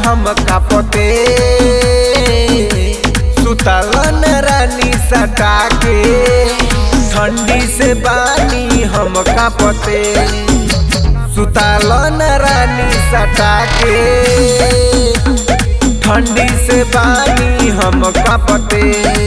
हम कापते सुतलन रानी सटा के ठंडी से बानी हम कापते सुतलन रानी सटा के ठंडी से बानी हम कापते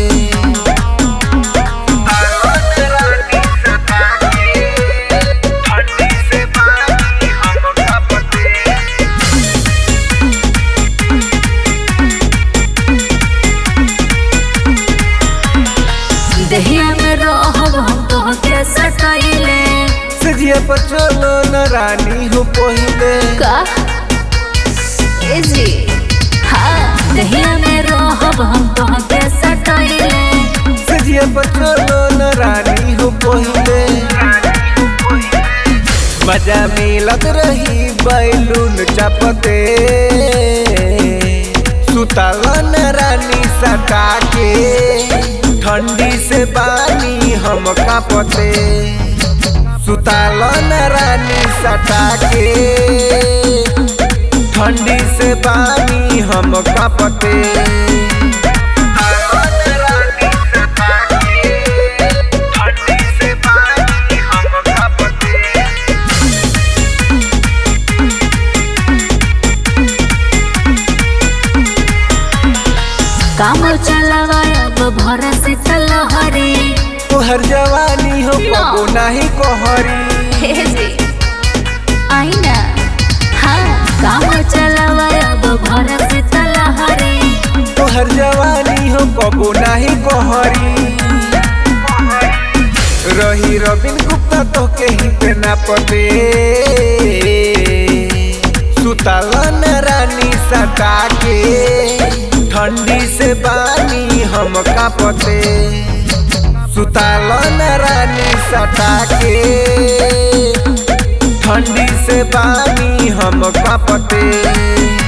दहिया में रहब हम तोहके सटैले सजिया पर चलो न रानी हो पहिले का ए जी हाँ दहिया में रहब हम तोहके सटैले सजिया पर चलो न रानी हो पहिले मजा मिलत रही बैलून चपते सुतलन रानी सटा के ठंडी से बानी हम कापते सुतलन रानी सटा के ठंडी से बानी हम कापते काम चलावा अब भर से तलहरी तोहर जवानी हो कबो नाही कोहरी हे जी आई ना हाँ काम चलावा अब भर से तलहरी तोहर जवानी हो कबो नाही कोहरी रही रबिन गुप्ता तो के ही पे ना पते सुतलन रानी सटा के ठंडी से बानी हम कापते सुतलन रानी सटा के ठंडी से बानी हम कापते